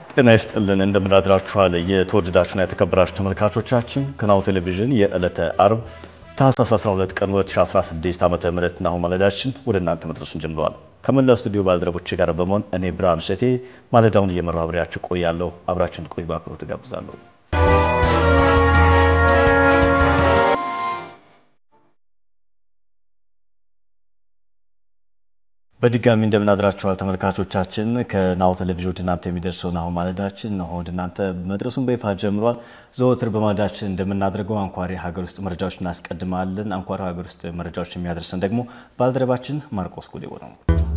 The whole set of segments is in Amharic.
ጤና ይስጥልን እንደምናድራችኋል። የተወደዳችሁና የተከበራችሁ ተመልካቾቻችን ከናሁ ቴሌቪዥን የዕለተ አርብ ታህሳስ 12 ቀን 2016 ዓ.ም ናሁ ማለዳችን ወደ እናንተ መድረሱን ጀምረዋል። ከመላው ስቱዲዮ ባልደረቦቼ ጋር በመሆን እኔ ብርሃን እሸቴ ማለዳውን እየመራው አብሬያችሁ ቆያለሁ። አብራችን ቆይ በአክብሮት እጋብዛለሁ። በድጋሚ እንደምናድራችኋል ተመልካቾቻችን። ከናሁ ቴሌቪዥን ወደ እናንተ የሚደርሰው ናሁ ማለዳችን ነው ወደ እናንተ መድረሱን በይፋ ጀምሯል። ዘወትር በማለዳችን እንደምናደርገው አንኳር የሀገር ውስጥ መረጃዎች እናስቀድማለን። አንኳር ሀገር ውስጥ መረጃዎች የሚያደርሰን ደግሞ ባልደረባችን ማርቆስ ጉዴቦ ነው።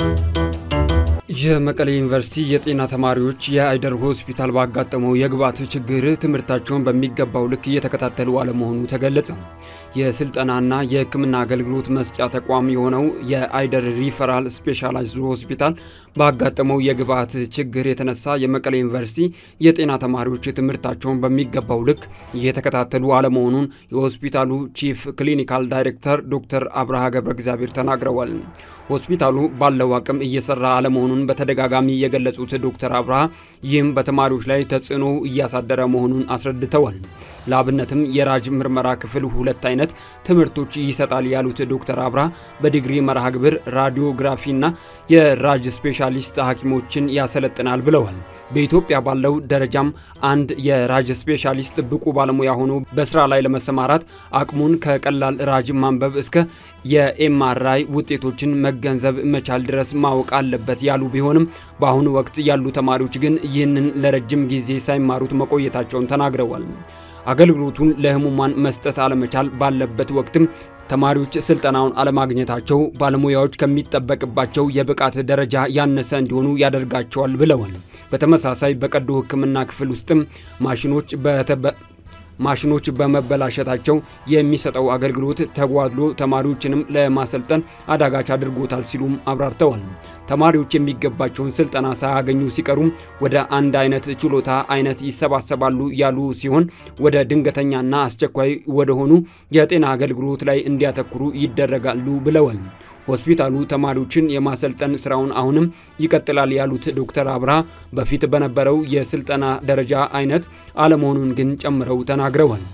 የመቀሌ ዩኒቨርሲቲ የጤና ተማሪዎች የአይደር ሆስፒታል ባጋጠመው የግብዓት ችግር ትምህርታቸውን በሚገባው ልክ እየተከታተሉ አለመሆኑ ተገለጸ። የስልጠናና የሕክምና አገልግሎት መስጫ ተቋም የሆነው የአይደር ሪፈራል ስፔሻላይዝድ ሆስፒታል ባጋጠመው የግብዓት ችግር የተነሳ የመቀሌ ዩኒቨርሲቲ የጤና ተማሪዎች ትምህርታቸውን በሚገባው ልክ እየተከታተሉ አለመሆኑን የሆስፒታሉ ቺፍ ክሊኒካል ዳይሬክተር ዶክተር አብርሃ ገብረ እግዚአብሔር ተናግረዋል። ሆስፒታሉ ባለው አቅም እየሰራ አለመሆኑን በተደጋጋሚ የገለጹት ዶክተር አብርሃ ይህም በተማሪዎች ላይ ተጽዕኖ እያሳደረ መሆኑን አስረድተዋል። ለአብነትም የራጅ ምርመራ ክፍል ሁለት አይነት ትምህርቶች ይሰጣል ያሉት ዶክተር አብርሃ በዲግሪ መርሃ ግብር ራዲዮግራፊና የራጅ ስፔሻሊስት ሐኪሞችን ያሰለጥናል ብለዋል። በኢትዮጵያ ባለው ደረጃም አንድ የራጅ ስፔሻሊስት ብቁ ባለሙያ ሆኖ በስራ ላይ ለመሰማራት አቅሙን ከቀላል ራጅ ማንበብ እስከ የኤምአርአይ ውጤቶችን መገንዘብ መቻል ድረስ ማወቅ አለበት ያሉ ቢሆንም በአሁኑ ወቅት ያሉ ተማሪዎች ግን ይህንን ለረጅም ጊዜ ሳይማሩት መቆየታቸውን ተናግረዋል። አገልግሎቱን ለህሙማን መስጠት አለመቻል ባለበት ወቅትም ተማሪዎች ስልጠናውን አለማግኘታቸው ባለሙያዎች ከሚጠበቅባቸው የብቃት ደረጃ ያነሰ እንዲሆኑ ያደርጋቸዋል ብለዋል። በተመሳሳይ በቀዶ ሕክምና ክፍል ውስጥም ማሽኖች ማሽኖች በመበላሸታቸው የሚሰጠው አገልግሎት ተጓድሎ ተማሪዎችንም ለማሰልጠን አዳጋች አድርጎታል ሲሉም አብራርተዋል። ተማሪዎች የሚገባቸውን ስልጠና ሳያገኙ ሲቀሩም ወደ አንድ አይነት ችሎታ አይነት ይሰባሰባሉ ያሉ ሲሆን ወደ ድንገተኛና አስቸኳይ ወደሆኑ የጤና አገልግሎት ላይ እንዲያተኩሩ ይደረጋሉ ብለዋል። ሆስፒታሉ ተማሪዎችን የማሰልጠን ስራውን አሁንም ይቀጥላል ያሉት ዶክተር አብርሃ በፊት በነበረው የስልጠና ደረጃ አይነት አለመሆኑን ግን ጨምረው ተናግረዋል።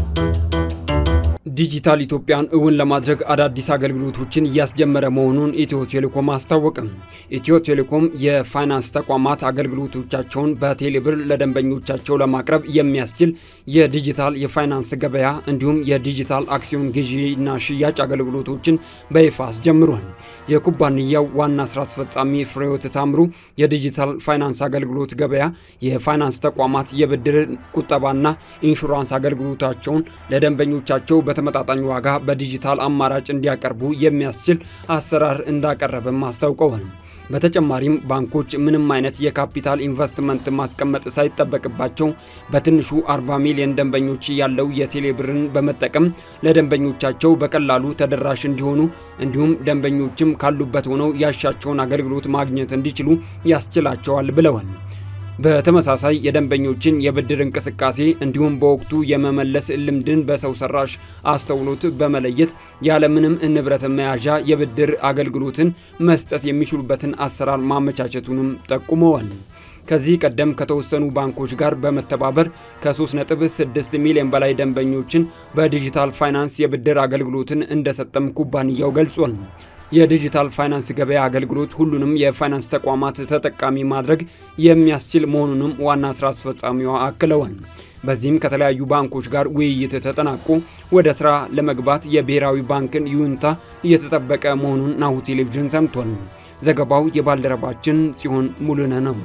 ዲጂታል ኢትዮጵያን እውን ለማድረግ አዳዲስ አገልግሎቶችን እያስጀመረ መሆኑን ኢትዮ ቴሌኮም አስታወቀም። ኢትዮ ቴሌኮም የፋይናንስ ተቋማት አገልግሎቶቻቸውን በቴሌብር ለደንበኞቻቸው ለማቅረብ የሚያስችል የዲጂታል የፋይናንስ ገበያ እንዲሁም የዲጂታል አክሲዮን ግዢና ሽያጭ አገልግሎቶችን በይፋ አስጀምሯል። የኩባንያው ዋና ስራ አስፈጻሚ ፍሬዎት ታምሩ የዲጂታል ፋይናንስ አገልግሎት ገበያ የፋይናንስ ተቋማት የብድር ቁጠባና ኢንሹራንስ አገልግሎታቸውን ለደንበኞቻቸው በተመጣጣኝ ዋጋ በዲጂታል አማራጭ እንዲያቀርቡ የሚያስችል አሰራር እንዳቀረበም አስታውቀዋል። በተጨማሪም ባንኮች ምንም አይነት የካፒታል ኢንቨስትመንት ማስቀመጥ ሳይጠበቅባቸው በትንሹ 40 ሚሊዮን ደንበኞች ያለው የቴሌብርን በመጠቀም ለደንበኞቻቸው በቀላሉ ተደራሽ እንዲሆኑ እንዲሁም ደንበኞችም ካሉበት ሆነው ያሻቸውን አገልግሎት ማግኘት እንዲችሉ ያስችላቸዋል ብለዋል። በተመሳሳይ የደንበኞችን የብድር እንቅስቃሴ እንዲሁም በወቅቱ የመመለስ ልምድን በሰው ሰራሽ አስተውሎት በመለየት ያለምንም ንብረት መያዣ የብድር አገልግሎትን መስጠት የሚችሉበትን አሰራር ማመቻቸቱንም ጠቁመዋል። ከዚህ ቀደም ከተወሰኑ ባንኮች ጋር በመተባበር ከ3.6 ሚሊዮን በላይ ደንበኞችን በዲጂታል ፋይናንስ የብድር አገልግሎትን እንደሰጠም ኩባንያው ገልጿል። የዲጂታል ፋይናንስ ገበያ አገልግሎት ሁሉንም የፋይናንስ ተቋማት ተጠቃሚ ማድረግ የሚያስችል መሆኑንም ዋና ስራ አስፈጻሚዋ አክለዋል። በዚህም ከተለያዩ ባንኮች ጋር ውይይት ተጠናቆ ወደ ስራ ለመግባት የብሔራዊ ባንክን ይሁንታ እየተጠበቀ መሆኑን ናሁ ቴሌቪዥን ሰምቷል። ዘገባው የባልደረባችን ጽዮን ሙሉነህ ነው።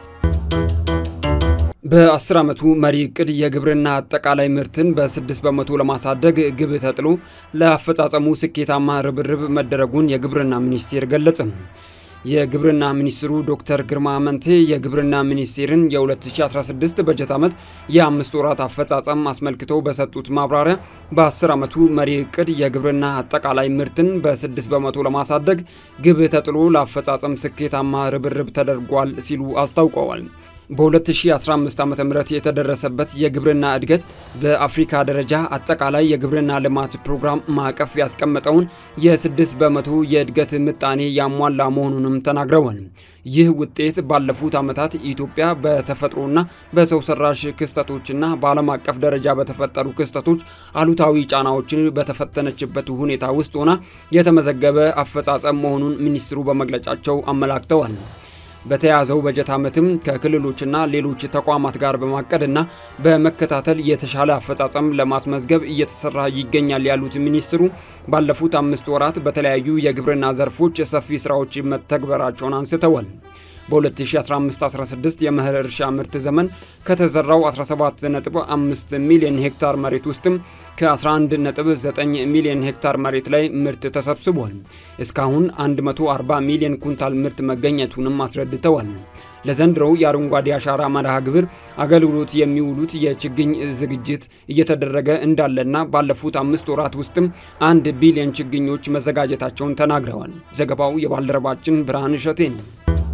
በ10 ዓመቱ መሪ እቅድ የግብርና አጠቃላይ ምርትን በ6 በመቶ ለማሳደግ ግብ ተጥሎ ለአፈጻጸሙ ስኬታማ ርብርብ መደረጉን የግብርና ሚኒስቴር ገለጸ። የግብርና ሚኒስትሩ ዶክተር ግርማ አመንቴ የግብርና ሚኒስቴርን የ2016 በጀት ዓመት የአምስት ወራት አፈጻጸም አስመልክተው በሰጡት ማብራሪያ በ10 ዓመቱ መሪ እቅድ የግብርና አጠቃላይ ምርትን በ6 በመቶ ለማሳደግ ግብ ተጥሎ ለአፈጻጸም ስኬታማ ርብርብ ተደርጓል ሲሉ አስታውቀዋል። በ2015 ዓ ም የተደረሰበት የግብርና እድገት በአፍሪካ ደረጃ አጠቃላይ የግብርና ልማት ፕሮግራም ማዕቀፍ ያስቀመጠውን የ6 በመቶ የእድገት ምጣኔ ያሟላ መሆኑንም ተናግረዋል። ይህ ውጤት ባለፉት ዓመታት ኢትዮጵያ በተፈጥሮና በሰው ሰራሽ ክስተቶችና በዓለም አቀፍ ደረጃ በተፈጠሩ ክስተቶች አሉታዊ ጫናዎችን በተፈተነችበት ሁኔታ ውስጥ ሆና የተመዘገበ አፈጻጸም መሆኑን ሚኒስትሩ በመግለጫቸው አመላክተዋል። በተያዘው በጀት ዓመትም ከክልሎችና ሌሎች ተቋማት ጋር በማቀድና በመከታተል የተሻለ አፈጻጸም ለማስመዝገብ እየተሰራ ይገኛል ያሉት ሚኒስትሩ ባለፉት አምስት ወራት በተለያዩ የግብርና ዘርፎች ሰፊ ስራዎች መተግበራቸውን አንስተዋል። በ2015-16 የመኸር እርሻ ምርት ዘመን ከተዘራው 17.5 ሚሊዮን ሄክታር መሬት ውስጥም ከ11.9 ሚሊዮን ሄክታር መሬት ላይ ምርት ተሰብስቧል። እስካሁን 140 ሚሊዮን ኩንታል ምርት መገኘቱንም አስረድተዋል። ለዘንድሮው የአረንጓዴ አሻራ መርሃ ግብር አገልግሎት የሚውሉት የችግኝ ዝግጅት እየተደረገ እንዳለና ባለፉት አምስት ወራት ውስጥም አንድ ቢሊዮን ችግኞች መዘጋጀታቸውን ተናግረዋል። ዘገባው የባልደረባችን ብርሃን እሸቴ ነው።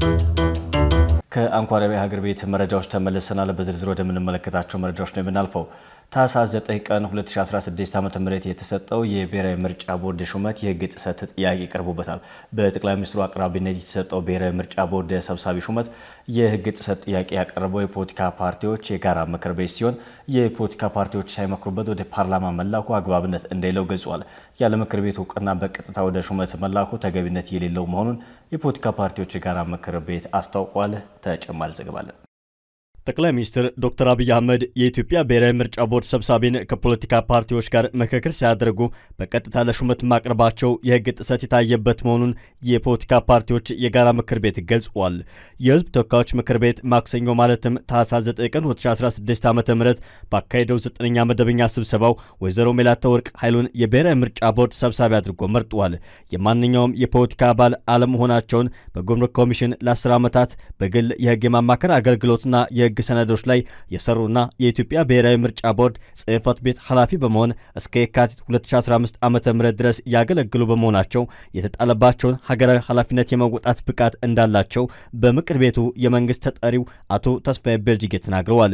ከአንኳር ሀገር ቤት መረጃዎች ተመልሰናል። በዝርዝር ወደምንመለከታቸው መረጃዎች ነው የምናልፈው። ታህሳስ 9 ቀን 2016 ዓ.ም የተሰጠው የብሔራዊ ምርጫ ቦርድ ሹመት የሕግ ጥሰት ጥያቄ ቀርቦበታል። በጠቅላይ ሚኒስትሩ አቅራቢነት የተሰጠው ብሔራዊ ምርጫ ቦርድ ሰብሳቢ ሹመት የሕግ ጥሰት ጥያቄ ያቀረበው የፖለቲካ ፓርቲዎች የጋራ ምክር ቤት ሲሆን የፖለቲካ ፓርቲዎች ሳይመክሩበት ወደ ፓርላማ መላኩ አግባብነት እንደሌለው ገልጿል። ያለ ምክር ቤት እውቅና በቀጥታ ወደ ሹመት መላኩ ተገቢነት የሌለው መሆኑን የፖለቲካ ፓርቲዎች የጋራ ምክር ቤት አስታውቋል። ተጨማሪ ዘገባ አለን። ጠቅላይ ሚኒስትር ዶክተር አብይ አህመድ የኢትዮጵያ ብሔራዊ ምርጫ ቦርድ ሰብሳቢን ከፖለቲካ ፓርቲዎች ጋር ምክክር ሲያደርጉ በቀጥታ ለሹመት ማቅረባቸው የሕግ ጥሰት የታየበት መሆኑን የፖለቲካ ፓርቲዎች የጋራ ምክር ቤት ገልጿል። የሕዝብ ተወካዮች ምክር ቤት ማክሰኞ ማለትም ታህሳስ 9 ቀን 2016 ዓ ም ባካሄደው ዘጠነኛ መደበኛ ስብሰባው ወይዘሮ ሜላተወርቅ ኃይሉን የብሔራዊ ምርጫ ቦርድ ሰብሳቢ አድርጎ መርጧል። የማንኛውም የፖለቲካ አባል አለመሆናቸውን በጉምሩክ ኮሚሽን ለ10 ዓመታት በግል የሕግ የማማከር አገልግሎትና የሕግ ሰነዶች ላይ የሰሩና የኢትዮጵያ ብሔራዊ ምርጫ ቦርድ ጽሕፈት ቤት ኃላፊ በመሆን እስከ የካቲት 2015 ዓ ም ድረስ ያገለግሉ በመሆናቸው የተጣለባቸውን ሀገራዊ ኃላፊነት የመወጣት ብቃት እንዳላቸው በምክር ቤቱ የመንግስት ተጠሪው አቶ ተስፋዬ ቤልጅጌ ተናግረዋል።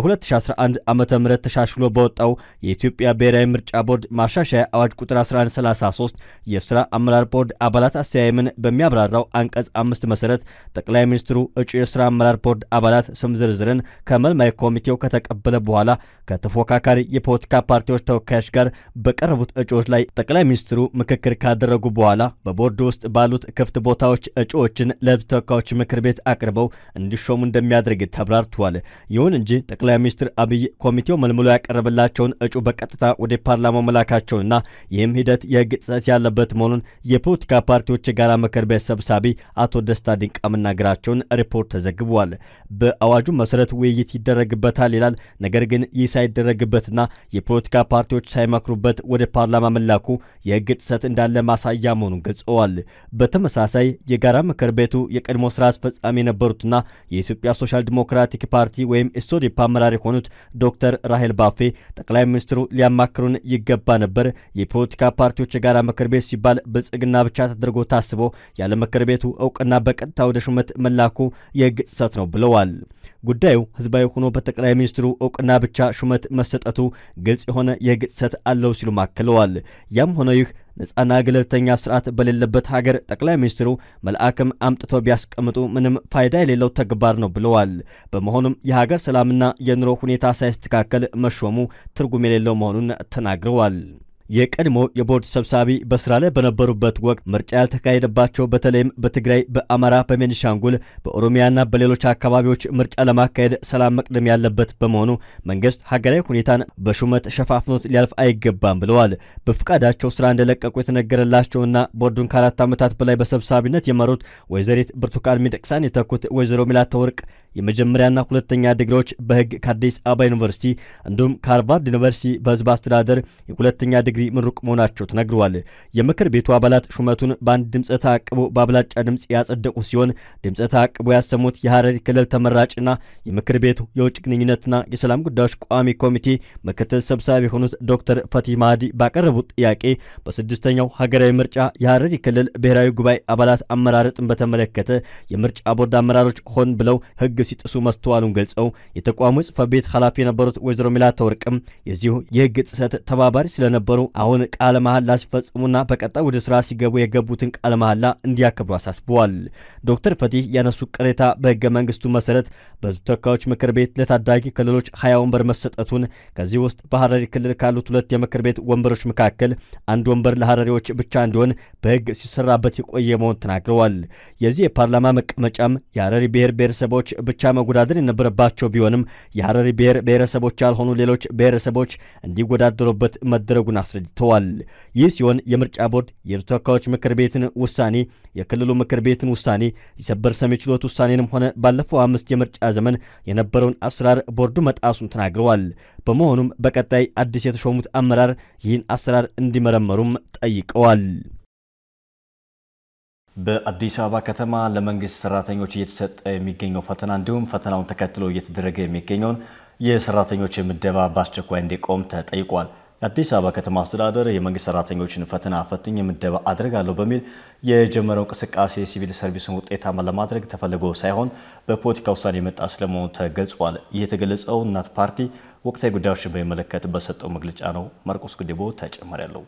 በ2011 ዓ ም ተሻሽሎ በወጣው የኢትዮጵያ ብሔራዊ ምርጫ ቦርድ ማሻሻያ አዋጅ ቁጥር 1133 የስራ አመራር ቦርድ አባላት አስተያየምን በሚያብራራው አንቀጽ አምስት መሰረት ጠቅላይ ሚኒስትሩ እጩ የስራ አመራር ቦርድ አባላት ስም ዝርዝርን ከመልማይ ኮሚቴው ከተቀበለ በኋላ ከተፎካካሪ የፖለቲካ ፓርቲዎች ተወካዮች ጋር በቀረቡት እጩዎች ላይ ጠቅላይ ሚኒስትሩ ምክክር ካደረጉ በኋላ በቦርዱ ውስጥ ባሉት ክፍት ቦታዎች እጩዎችን ለሕዝብ ተወካዮች ምክር ቤት አቅርበው እንዲሾሙ እንደሚያደርግ ተብራርቷል። ይሁን እንጂ ጠቅላይ ሚኒስትር አብይ ኮሚቴው መልምሎ ያቀረበላቸውን እጩ በቀጥታ ወደ ፓርላማው መላካቸውና ይህም ሂደት የሕግ ጥሰት ያለበት መሆኑን የፖለቲካ ፓርቲዎች የጋራ ምክር ቤት ሰብሳቢ አቶ ደስታ ድንቃ መናገራቸውን ሪፖርት ተዘግቧል። በአዋጁ መሰረት ውይይት ይደረግበታል ይላል። ነገር ግን ይህ ሳይደረግበትና የፖለቲካ ፓርቲዎች ሳይመክሩበት ወደ ፓርላማ መላኩ የሕግ ጥሰት እንዳለ ማሳያ መሆኑን ገልጸዋል። በተመሳሳይ የጋራ ምክር ቤቱ የቀድሞ ስራ አስፈጻሚ የነበሩትና የኢትዮጵያ ሶሻል ዲሞክራቲክ ፓርቲ ወይም ኢሶዴፓ አመራር የሆኑት ዶክተር ራሄል ባፌ ጠቅላይ ሚኒስትሩ ሊያማክሩን ይገባ ነበር፣ የፖለቲካ ፓርቲዎች የጋራ ምክር ቤት ሲባል ብልጽግና ብቻ ተደርጎ ታስቦ ያለ ምክር ቤቱ እውቅና በቀጥታ ወደ ሹመት መላኩ የሕግ ጥሰት ነው ብለዋል። ጉዳዩ ህዝባዊ ሆኖ በጠቅላይ ሚኒስትሩ እውቅና ብቻ ሹመት መሰጠቱ ግልጽ የሆነ የሕግ ጥሰት አለው ሲሉ አክለዋል። ያም ሆነ ይህ ነጻና ገለልተኛ ስርዓት በሌለበት ሀገር ጠቅላይ ሚኒስትሩ መልአክም አምጥተው ቢያስቀምጡ ምንም ፋይዳ የሌለው ተግባር ነው ብለዋል። በመሆኑም የሀገር ሰላምና የኑሮ ሁኔታ ሳይስተካከል መሾሙ ትርጉም የሌለው መሆኑን ተናግረዋል። የቀድሞ የቦርድ ሰብሳቢ በስራ ላይ በነበሩበት ወቅት ምርጫ ያልተካሄደባቸው በተለይም በትግራይ፣ በአማራ፣ በቤኒሻንጉል፣ በኦሮሚያና በሌሎች አካባቢዎች ምርጫ ለማካሄድ ሰላም መቅደም ያለበት በመሆኑ መንግስት ሀገራዊ ሁኔታን በሹመት ሸፋፍኖት ሊያልፍ አይገባም ብለዋል። በፍቃዳቸው ስራ እንደለቀቁ የተነገረላቸውና ቦርዱን ከአራት ዓመታት በላይ በሰብሳቢነት የመሩት ወይዘሪት ብርቱካን ሚደቅሳን የተኩት ወይዘሮ ሚላተወርቅ የመጀመሪያና ሁለተኛ ዲግሪዎች በህግ ከአዲስ አበባ ዩኒቨርሲቲ እንዲሁም ከሃርቫርድ ዩኒቨርሲቲ በህዝብ አስተዳደር የሁለተኛ ዲግሪ ዲግሪ ምሩቅ መሆናቸው ተነግረዋል። የምክር ቤቱ አባላት ሹመቱን በአንድ ድምፀ ተአቅቦ በአብላጫ ድምፅ ያጸደቁ ሲሆን ድምፀ ተአቅቦ ያሰሙት የሐረሪ ክልል ተመራጭና የምክር ቤቱ የውጭ ግንኙነትና የሰላም ጉዳዮች ቋሚ ኮሚቴ ምክትል ሰብሳቢ የሆኑት ዶክተር ፈቲህ ማህዲ ባቀረቡት ጥያቄ በስድስተኛው ሀገራዊ ምርጫ የሐረሪ ክልል ብሔራዊ ጉባኤ አባላት አመራረጥን በተመለከተ የምርጫ ቦርድ አመራሮች ሆን ብለው ሕግ ሲጥሱ መስተዋሉን ገልጸው የተቋሙ ጽሕፈት ቤት ኃላፊ የነበሩት ወይዘሮ ሚላታ ወርቅም የዚሁ የሕግ ጥሰት ተባባሪ ስለነበሩ አሁን ቃለ መሐላ ሲፈጽሙና በቀጣይ ወደ ስራ ሲገቡ የገቡትን ቃለ መሐላ እንዲያከብሩ አሳስበዋል። ዶክተር ፈቲህ ያነሱ ቅሬታ በሕገ መንግስቱ መሰረት በሕዝብ ተወካዮች ምክር ቤት ለታዳጊ ክልሎች ሀያ ወንበር መሰጠቱን ከዚህ ውስጥ በሐረሪ ክልል ካሉት ሁለት የምክር ቤት ወንበሮች መካከል አንድ ወንበር ለሐረሪዎች ብቻ እንዲሆን በሕግ ሲሰራበት የቆየ መሆን ተናግረዋል። የዚህ የፓርላማ መቀመጫም የሐረሪ ብሔር ብሔረሰቦች ብቻ መወዳደር የነበረባቸው ቢሆንም የሐረሪ ብሔር ብሔረሰቦች ያልሆኑ ሌሎች ብሔረሰቦች እንዲወዳደሩበት መደረጉን አስረድተዋል። ይህ ሲሆን የምርጫ ቦርድ የሕዝብ ተወካዮች ምክር ቤትን ውሳኔ፣ የክልሉ ምክር ቤትን ውሳኔ፣ የሰበር ሰሚ ችሎት ውሳኔንም ሆነ ባለፈው አምስት የምርጫ ዘመን የነበረውን አሰራር ቦርዱ መጣሱን ተናግረዋል። በመሆኑም በቀጣይ አዲስ የተሾሙት አመራር ይህን አሰራር እንዲመረመሩም ጠይቀዋል። በአዲስ አበባ ከተማ ለመንግስት ሰራተኞች እየተሰጠ የሚገኘው ፈተና እንዲሁም ፈተናውን ተከትሎ እየተደረገ የሚገኘውን የሰራተኞች ምደባ በአስቸኳይ እንዲቆም ተጠይቋል። የአዲስ አበባ ከተማ አስተዳደር የመንግስት ሰራተኞችን ፈተና ፈትኝ ምደባ አድርጋለሁ በሚል የጀመረው እንቅስቃሴ ሲቪል ሰርቪሱን ውጤታማ ለማድረግ ተፈልጎ ሳይሆን በፖለቲካ ውሳኔ የመጣ ስለመሆኑ ተገልጿል። ይህ የተገለጸው እናት ፓርቲ ወቅታዊ ጉዳዮችን በሚመለከት በሰጠው መግለጫ ነው። ማርቆስ ጉዴቦ ተጨማሪ ያለው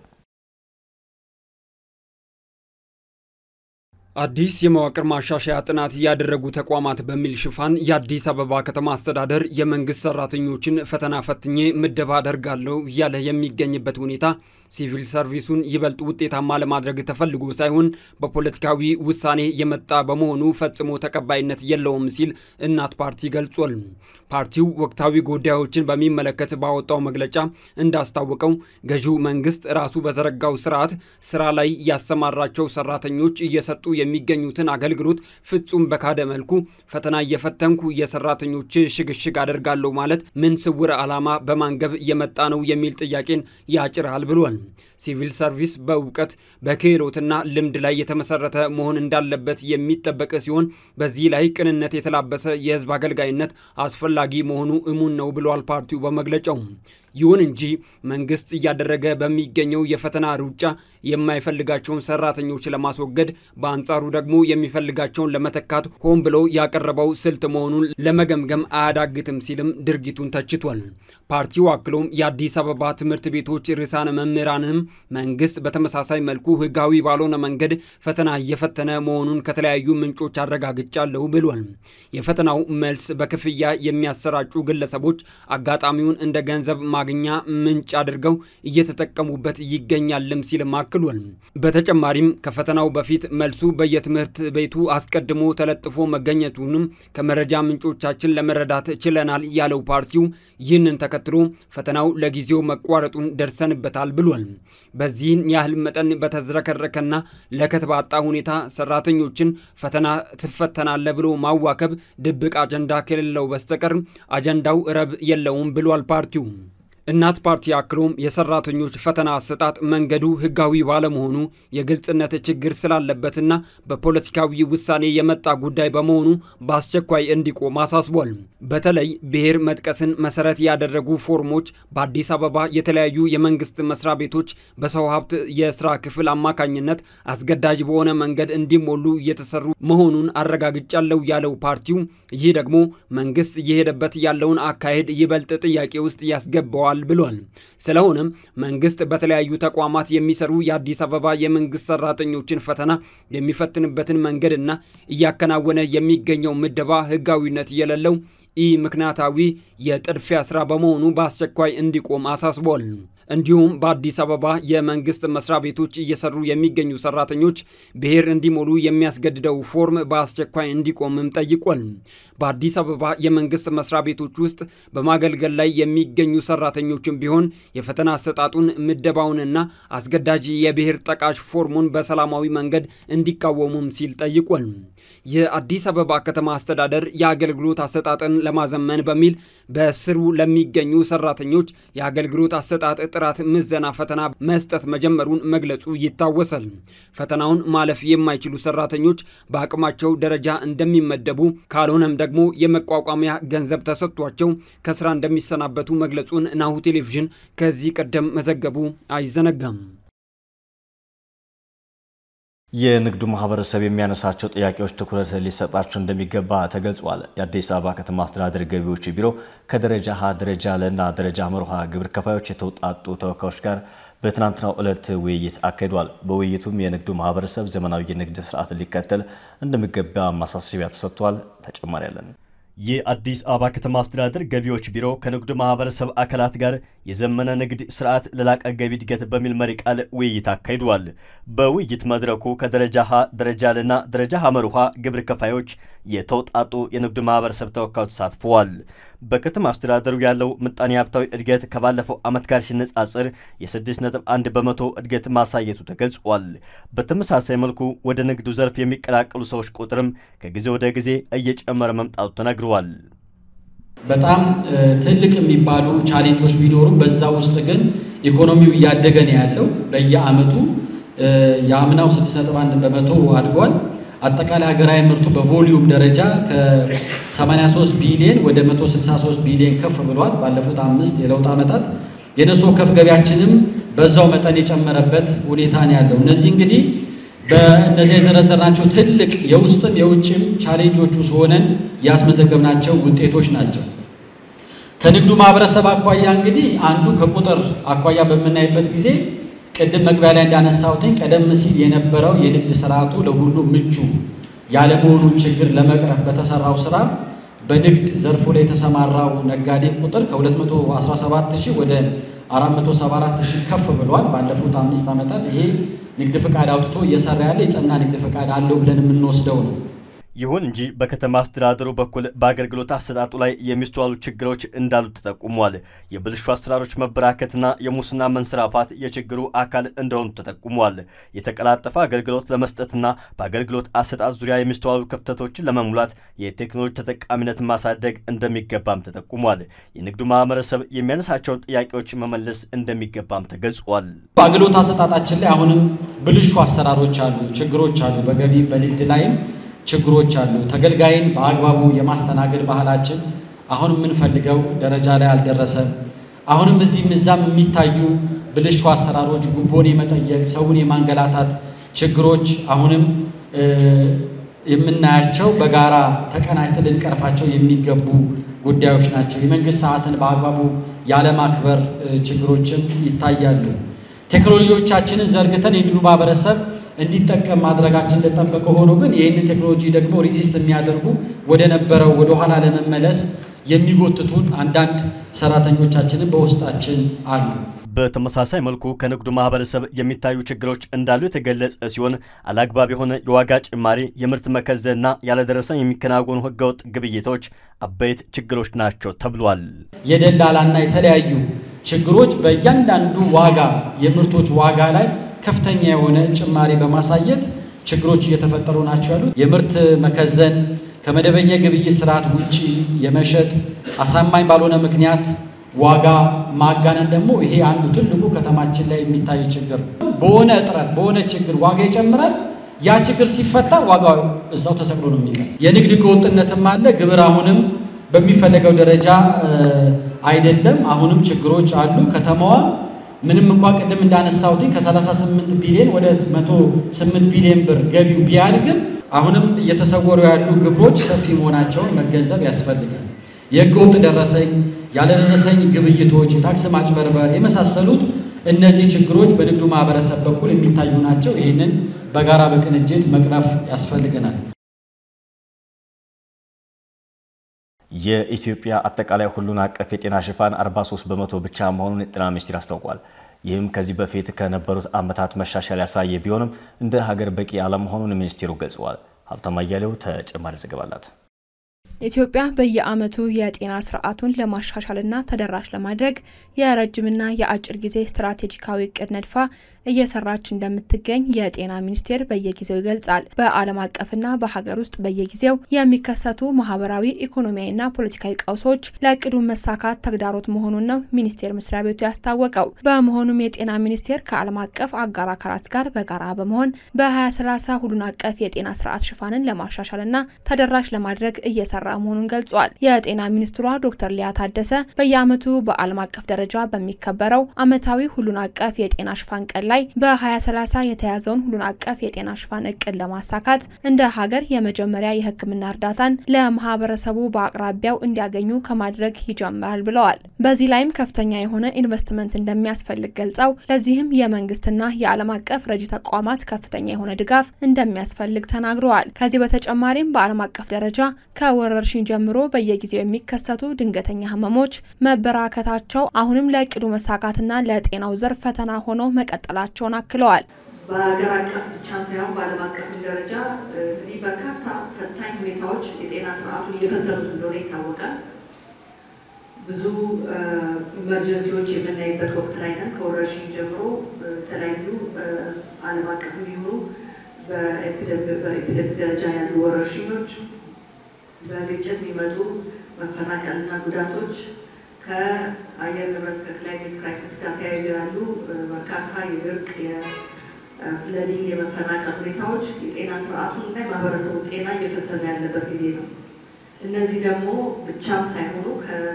አዲስ የመዋቅር ማሻሻያ ጥናት ያደረጉ ተቋማት በሚል ሽፋን የአዲስ አበባ ከተማ አስተዳደር የመንግስት ሰራተኞችን ፈተና ፈትኜ ምደባ አደርጋለሁ እያለ የሚገኝበት ሁኔታ ሲቪል ሰርቪሱን ይበልጥ ውጤታማ ለማድረግ ተፈልጎ ሳይሆን በፖለቲካዊ ውሳኔ የመጣ በመሆኑ ፈጽሞ ተቀባይነት የለውም ሲል እናት ፓርቲ ገልጿል። ፓርቲው ወቅታዊ ጉዳዮችን በሚመለከት ባወጣው መግለጫ እንዳስታወቀው ገዢው መንግስት ራሱ በዘረጋው ስርዓት ስራ ላይ ያሰማራቸው ሰራተኞች እየሰጡ የሚገኙትን አገልግሎት ፍጹም በካደ መልኩ ፈተና እየፈተንኩ የሰራተኞች ሽግሽግ አደርጋለሁ ማለት ምን ስውር ዓላማ በማንገብ የመጣ ነው የሚል ጥያቄን ያጭራል ብሏል። ሲቪል ሰርቪስ በእውቀት በክህሎትና ልምድ ላይ የተመሰረተ መሆን እንዳለበት የሚጠበቅ ሲሆን በዚህ ላይ ቅንነት የተላበሰ የህዝብ አገልጋይነት አስፈላጊ መሆኑ እሙን ነው ብሏል ፓርቲው በመግለጫው። ይሁን እንጂ መንግስት እያደረገ በሚገኘው የፈተና ሩጫ የማይፈልጋቸውን ሰራተኞች ለማስወገድ በአንጻሩ ደግሞ የሚፈልጋቸውን ለመተካት ሆን ብሎ ያቀረበው ስልት መሆኑን ለመገምገም አያዳግትም ሲልም ድርጊቱን ተችቷል። ፓርቲው አክሎም የአዲስ አበባ ትምህርት ቤቶች ርዕሳነ መምህራንም መንግስት በተመሳሳይ መልኩ ህጋዊ ባልሆነ መንገድ ፈተና እየፈተነ መሆኑን ከተለያዩ ምንጮች አረጋግጫለሁ ብሏል። የፈተናው መልስ በክፍያ የሚያሰራጩ ግለሰቦች አጋጣሚውን እንደ ገንዘብ ማግኛ ምንጭ አድርገው እየተጠቀሙበት ይገኛልም ሲልም አክሏል። በተጨማሪም ከፈተናው በፊት መልሱ በየትምህርት ቤቱ አስቀድሞ ተለጥፎ መገኘቱንም ከመረጃ ምንጮቻችን ለመረዳት ችለናል ያለው ፓርቲው ይህንን ተከትሎ ፈተናው ለጊዜው መቋረጡን ደርሰንበታል ብሏል። በዚህን ያህል መጠን በተዝረከረከና ለከት ባጣ ሁኔታ ሰራተኞችን ፈተና ትፈተናለ ብሎ ማዋከብ ድብቅ አጀንዳ ከሌለው በስተቀር አጀንዳው ረብ የለውም ብሏል ፓርቲው። እናት ፓርቲ አክሎም የሰራተኞች ፈተና አሰጣጥ መንገዱ ህጋዊ ባለመሆኑ የግልጽነት ችግር ስላለበትና በፖለቲካዊ ውሳኔ የመጣ ጉዳይ በመሆኑ በአስቸኳይ እንዲቆም አሳስቧል። በተለይ ብሔር መጥቀስን መሰረት ያደረጉ ፎርሞች በአዲስ አበባ የተለያዩ የመንግስት መስሪያ ቤቶች በሰው ሀብት የስራ ክፍል አማካኝነት አስገዳጅ በሆነ መንገድ እንዲሞሉ እየተሰሩ መሆኑን አረጋግጫለሁ ያለው ፓርቲው ይህ ደግሞ መንግስት እየሄደበት ያለውን አካሄድ ይበልጥ ጥያቄ ውስጥ ያስገባዋል ብሏል። ስለሆነም መንግስት በተለያዩ ተቋማት የሚሰሩ የአዲስ አበባ የመንግስት ሰራተኞችን ፈተና የሚፈትንበትን መንገድና እያከናወነ የሚገኘው ምደባ ህጋዊነት የሌለው ኢ ምክንያታዊ የጥድፊያ ስራ በመሆኑ በአስቸኳይ እንዲቆም አሳስቧል። እንዲሁም በአዲስ አበባ የመንግስት መስሪያ ቤቶች እየሰሩ የሚገኙ ሰራተኞች ብሔር እንዲሞሉ የሚያስገድደው ፎርም በአስቸኳይ እንዲቆምም ጠይቋል። በአዲስ አበባ የመንግስት መስሪያ ቤቶች ውስጥ በማገልገል ላይ የሚገኙ ሰራተኞችም ቢሆን የፈተና አሰጣጡን ምደባውንና አስገዳጅ የብሔር ጠቃሽ ፎርሙን በሰላማዊ መንገድ እንዲቃወሙም ሲል ጠይቋል። የአዲስ አበባ ከተማ አስተዳደር የአገልግሎት አሰጣጥን ለማዘመን በሚል በስሩ ለሚገኙ ሰራተኞች የአገልግሎት አሰጣጥ የጥራት ምዘና ፈተና መስጠት መጀመሩን መግለጹ ይታወሳል። ፈተናውን ማለፍ የማይችሉ ሰራተኞች በአቅማቸው ደረጃ እንደሚመደቡ ካልሆነም ደግሞ የመቋቋሚያ ገንዘብ ተሰጥቷቸው ከስራ እንደሚሰናበቱ መግለጹን ናሁ ቴሌቪዥን ከዚህ ቀደም መዘገቡ አይዘነጋም። የንግዱ ማህበረሰብ የሚያነሳቸው ጥያቄዎች ትኩረት ሊሰጣቸው እንደሚገባ ተገልጿል። የአዲስ አበባ ከተማ አስተዳደር ገቢዎች ቢሮ ከደረጃ ሀ፣ ደረጃ ለ እና ደረጃ መርሃ ግብር ከፋዮች የተውጣጡ ተወካዮች ጋር በትናንትናው ዕለት ውይይት አካሂዷል። በውይይቱም የንግዱ ማህበረሰብ ዘመናዊ የንግድ ስርዓት ሊከተል እንደሚገባ ማሳሰቢያ ተሰጥቷል። ተጨማሪ ያለን የአዲስ አበባ ከተማ አስተዳደር ገቢዎች ቢሮ ከንግዱ ማህበረሰብ አካላት ጋር የዘመነ ንግድ ስርዓት ለላቀ ገቢ እድገት በሚል መሪ ቃል ውይይት አካሂዷል። በውይይት መድረኩ ከደረጃ ሀ፣ ደረጃ ልና ደረጃ ሐመር ውሃ ግብር ከፋዮች የተውጣጡ የንግዱ ማህበረሰብ ተወካዮች ተሳትፈዋል። በከተማ አስተዳደሩ ያለው ምጣኔ ሀብታዊ እድገት ከባለፈው ዓመት ጋር ሲነጻጽር የ6.1 በመቶ እድገት ማሳየቱ ተገልጿል። በተመሳሳይ መልኩ ወደ ንግዱ ዘርፍ የሚቀላቀሉ ሰዎች ቁጥርም ከጊዜ ወደ ጊዜ እየጨመረ መምጣቱ ተነግሯል። በጣም ትልቅ የሚባሉ ቻሌንጆች ቢኖሩም በዛ ውስጥ ግን ኢኮኖሚው እያደገ ነው ያለው። በየአመቱ የአምናው 6.1 በመቶ አድጓል። አጠቃላይ ሀገራዊ ምርቱ በቮሊዩም ደረጃ ከ83 ቢሊዮን ወደ 163 ቢሊዮን ከፍ ብሏል። ባለፉት አምስት የለውጥ ዓመታት የነፍስ ወከፍ ገቢያችንም በዛው መጠን የጨመረበት ሁኔታ ነው ያለው። እነዚህ እንግዲህ በእነዚያ የዘረዘርናቸው ትልቅ የውስጥም የውጭም ቻሌንጆች ውስጥ ሆነን ያስመዘገብናቸው ውጤቶች ናቸው። ከንግዱ ማህበረሰብ አኳያ እንግዲህ አንዱ ከቁጥር አኳያ በምናይበት ጊዜ ቅድም መግቢያ ላይ እንዳነሳሁትኝ ቀደም ሲል የነበረው የንግድ ስርዓቱ ለሁሉ ምቹ ያለመሆኑን ችግር ለመቅረፍ በተሰራው ስራ በንግድ ዘርፉ ላይ የተሰማራው ነጋዴ ቁጥር ከ217 ሺህ ወደ 474 ሺህ ከፍ ብሏል። ባለፉት አምስት ዓመታት ይሄ ንግድ ፈቃድ አውጥቶ እየሰራ ያለ የጸና ንግድ ፈቃድ አለው ብለን የምንወስደው ነው። ይሁን እንጂ በከተማ አስተዳደሩ በኩል በአገልግሎት አሰጣጡ ላይ የሚስተዋሉ ችግሮች እንዳሉ ተጠቁሟል። የብልሹ አሰራሮች መበራከትና የሙስና መንሰራፋት የችግሩ አካል እንደሆኑ ተጠቁሟል። የተቀላጠፈ አገልግሎት ለመስጠትና በአገልግሎት አሰጣጥ ዙሪያ የሚስተዋሉ ክፍተቶችን ለመሙላት የቴክኖሎጂ ተጠቃሚነትን ማሳደግ እንደሚገባም ተጠቁሟል። የንግዱ ማህበረሰብ የሚያነሳቸውን ጥያቄዎች መመለስ እንደሚገባም ተገልጿል። በአገልግሎት አሰጣጣችን ላይ አሁንም ብልሹ አሰራሮች አሉ፣ ችግሮች አሉ። በገቢ በንግድ ላይም ችግሮች አሉ። ተገልጋይን በአግባቡ የማስተናገድ ባህላችን አሁን የምንፈልገው ደረጃ ላይ አልደረሰም። አሁንም እዚህም እዛም የሚታዩ ብልሹ አሰራሮች፣ ጉቦን የመጠየቅ ሰውን የማንገላታት ችግሮች አሁንም የምናያቸው በጋራ ተቀናጅተን ልንቀርፋቸው የሚገቡ ጉዳዮች ናቸው። የመንግስት ሰዓትን በአግባቡ ያለማክበር ችግሮችም ይታያሉ። ቴክኖሎጂዎቻችንን ዘርግተን የንግዱ ማህበረሰብ እንዲጠቀም ማድረጋችን እንደጠበቀ ሆኖ ግን ይህንን ቴክኖሎጂ ደግሞ ሪዚስት የሚያደርጉ ወደ ነበረው ወደ ኋላ ለመመለስ የሚጎትቱን አንዳንድ ሰራተኞቻችንን በውስጣችን አሉ። በተመሳሳይ መልኩ ከንግዱ ማህበረሰብ የሚታዩ ችግሮች እንዳሉ የተገለጸ ሲሆን አላግባብ የሆነ የዋጋ ጭማሪ፣ የምርት መከዘንና ያለደረሰኝ የሚከናወኑ ህገወጥ ግብይቶች አበይት ችግሮች ናቸው ተብሏል። የደላላና የተለያዩ ችግሮች በእያንዳንዱ ዋጋ የምርቶች ዋጋ ላይ ከፍተኛ የሆነ ጭማሪ በማሳየት ችግሮች እየተፈጠሩ ናቸው ያሉት። የምርት መከዘን፣ ከመደበኛ የግብይት ስርዓት ውጪ የመሸጥ አሳማኝ ባልሆነ ምክንያት ዋጋ ማጋነን ደግሞ ይሄ አንዱ ትልቁ ከተማችን ላይ የሚታይ ችግር ነው። በሆነ እጥረት በሆነ ችግር ዋጋ ይጨምራል። ያ ችግር ሲፈታ ዋጋው እዛው ተሰቅሎ ነው የሚቀር። የንግድ ህገወጥነትም አለ። ግብር አሁንም በሚፈለገው ደረጃ አይደለም። አሁንም ችግሮች አሉ። ከተማዋ ምንም እንኳ ቅድም እንዳነሳሁትኝ ከ38 ቢሊዮን ወደ 108 ቢሊዮን ብር ገቢው ቢያድግም አሁንም እየተሰወሩ ያሉ ግብሮች ሰፊ መሆናቸውን መገንዘብ ያስፈልጋል። የህገወጥ ደረሰኝ፣ ያለደረሰኝ ግብይቶች፣ የታክስ ማጭበርበር የመሳሰሉት እነዚህ ችግሮች በንግዱ ማህበረሰብ በኩል የሚታዩ ናቸው። ይህንን በጋራ በቅንጅት መቅረፍ ያስፈልገናል። የኢትዮጵያ አጠቃላይ ሁሉን አቀፍ የጤና ሽፋን 43 በመቶ ብቻ መሆኑን የጤና ሚኒስቴር አስታውቋል። ይህም ከዚህ በፊት ከነበሩት ዓመታት መሻሻል ያሳየ ቢሆንም እንደ ሀገር በቂ አለመሆኑን ሚኒስቴሩ ገልጸዋል። ሀብታም አያሌው ተጨማሪ ዘገባ አላት። ኢትዮጵያ በየዓመቱ የጤና ስርዓቱን ለማሻሻልና ተደራሽ ለማድረግ የረጅምና የአጭር ጊዜ ስትራቴጂካዊ እቅድ ነድፋ እየሰራች እንደምትገኝ የጤና ሚኒስቴር በየጊዜው ይገልጻል። በዓለም አቀፍና በሀገር ውስጥ በየጊዜው የሚከሰቱ ማህበራዊ፣ ኢኮኖሚያዊና ፖለቲካዊ ቀውሶች ለእቅዱ መሳካት ተግዳሮት መሆኑን ነው ሚኒስቴር መስሪያ ቤቱ ያስታወቀው። በመሆኑም የጤና ሚኒስቴር ከዓለም አቀፍ አጋር አካላት ጋር በጋራ በመሆን በ2030 ሁሉን አቀፍ የጤና ስርዓት ሽፋንን ለማሻሻልና ተደራሽ ለማድረግ እየሰራ መሆኑን ገልጿል። የጤና ሚኒስትሯ ዶክተር ሊያ ታደሰ በየዓመቱ በዓለም አቀፍ ደረጃ በሚከበረው ዓመታዊ ሁሉን አቀፍ የጤና ሽፋን ቀን ላይ በ2030 የተያዘውን ሁሉን አቀፍ የጤና ሽፋን እቅድ ለማሳካት እንደ ሀገር የመጀመሪያ የሕክምና እርዳታን ለማህበረሰቡ በአቅራቢያው እንዲያገኙ ከማድረግ ይጀምራል ብለዋል። በዚህ ላይም ከፍተኛ የሆነ ኢንቨስትመንት እንደሚያስፈልግ ገልጸው ለዚህም የመንግስትና የዓለም አቀፍ ረጂ ተቋማት ከፍተኛ የሆነ ድጋፍ እንደሚያስፈልግ ተናግረዋል። ከዚህ በተጨማሪም በዓለም አቀፍ ደረጃ ከወረርሽኝ ጀምሮ በየጊዜው የሚከሰቱ ድንገተኛ ህመሞች መበራከታቸው አሁንም ለእቅዱ መሳካትና ለጤናው ዘርፍ ፈተና ሆነው መቀጠላቸውን አክለዋል። በሀገር አቀፍ ብቻም ሳይሆን በዓለም አቀፍ ደረጃ እንግዲህ በርካታ ፈታኝ ሁኔታዎች የጤና ስርዓቱን እየፈተኑት እንደሆነ ይታወቃል። ብዙ ኢመርጀንሲዎች የምናይበት ወቅት ላይ ነን። ከወረርሽኝ ጀምሮ የተለያዩ ዓለም አቀፍ የሚሆኑ በኤፒደሚክ ደረጃ ያሉ ወረርሽኞች፣ በግጭት የሚመጡ መፈናቀልና ጉዳቶች ከአየር ንብረት ከክላይሜት ክራይሲስ ጋር ተያይዞ ያሉ በርካታ የድርቅ የፍለዲንግ የመፈናቀል ሁኔታዎች የጤና ስርዓቱን እና የማህበረሰቡ ጤና እየፈተኑ ያለበት ጊዜ ነው። እነዚህ ደግሞ ብቻም ሳይሆኑ